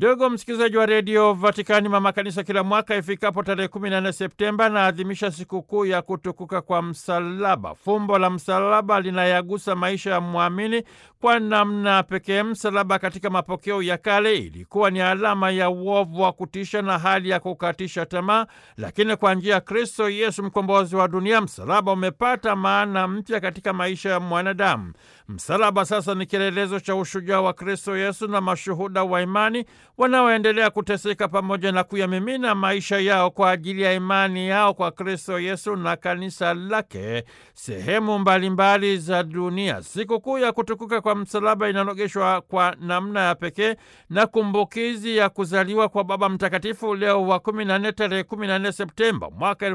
Ndugu msikilizaji wa redio Vatikani, mama kanisa kila mwaka ifikapo tarehe 14 Septemba naadhimisha sikukuu ya kutukuka kwa msalaba. Fumbo la msalaba linayagusa maisha ya mwamini kwa namna pekee. Msalaba katika mapokeo ya kale ilikuwa ni alama ya uovu wa kutisha na hali ya kukatisha tamaa, lakini kwa njia ya Kristo Yesu mkombozi wa dunia, msalaba umepata maana mpya katika maisha ya mwanadamu. Msalaba sasa ni kielelezo cha ushujaa wa Kristo Yesu na mashuhuda wa imani wanaoendelea kuteseka pamoja na kuyamimina maisha yao kwa ajili ya imani yao kwa Kristo Yesu na kanisa lake sehemu mbalimbali za dunia. Sikukuu ya kutukuka kwa msalaba inanogeshwa kwa namna ya pekee na kumbukizi ya kuzaliwa kwa Baba Mtakatifu Leo wa 14 tarehe 14 Septemba mwaka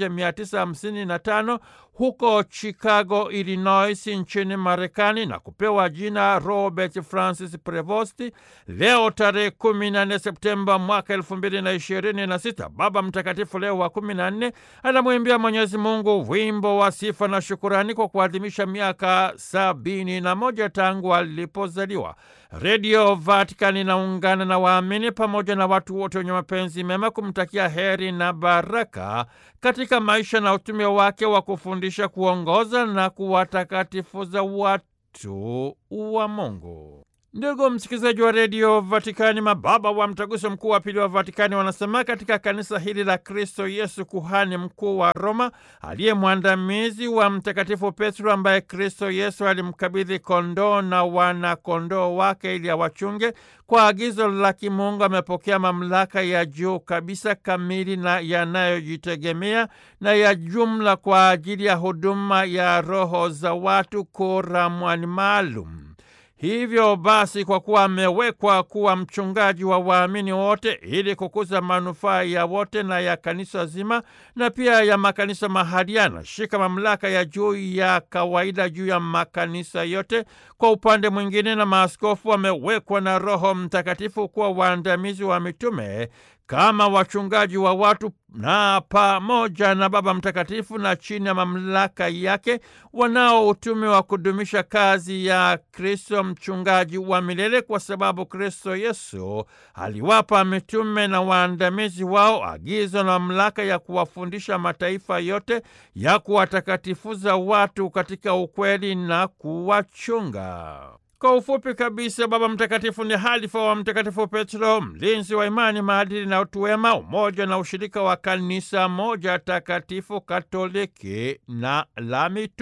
1955 huko Chicago, Illinois nchini Marekani na kupewa jina Robert Francis Prevost. Leo tarehe 14 Septemba mwaka 2026 Baba Mtakatifu Leo wa 14 anamwimbia Mwenyezi Mungu wimbo wa sifa na shukurani kwa kuadhimisha miaka sabini na moja tangu alipozaliwa. Redio Vatikani inaungana na waamini pamoja na watu wote wenye mapenzi mema kumtakia heri na baraka katika maisha na utume wake wa kufundisha, kuongoza na kuwatakatifuza watu wa Mungu. Ndugu msikilizaji wa redio Vatikani, mababa wa mtaguso mkuu wa pili wa Vatikani wanasema katika kanisa hili la Kristo Yesu, kuhani mkuu wa Roma aliye mwandamizi wa Mtakatifu Petro, ambaye Kristo Yesu alimkabidhi kondoo na wanakondoo wake ili awachunge, kwa agizo la kimungu amepokea mamlaka ya juu kabisa, kamili na yanayojitegemea na ya jumla kwa ajili ya huduma ya roho za watu koramwani maalum. Hivyo basi, kwa kuwa amewekwa kuwa mchungaji wa waamini wote ili kukuza manufaa ya wote na ya kanisa zima na pia ya makanisa mahalia, anashika mamlaka ya juu ya kawaida juu ya makanisa yote. Kwa upande mwingine, na maaskofu wamewekwa na Roho Mtakatifu kuwa waandamizi wa mitume kama wachungaji wa watu na pamoja na Baba Mtakatifu na chini ya mamlaka yake wanao utume wa kudumisha kazi ya Kristo mchungaji wa milele, kwa sababu Kristo Yesu aliwapa mitume na waandamizi wao agizo na mamlaka ya kuwafundisha mataifa yote, ya kuwatakatifuza watu katika ukweli na kuwachunga. Kwa ufupi kabisa, Baba Mtakatifu ni halifa wa Mtakatifu Petro, mlinzi wa imani, maadili na utu wema, umoja na ushirika wa kanisa moja takatifu, Katoliki na la mitume.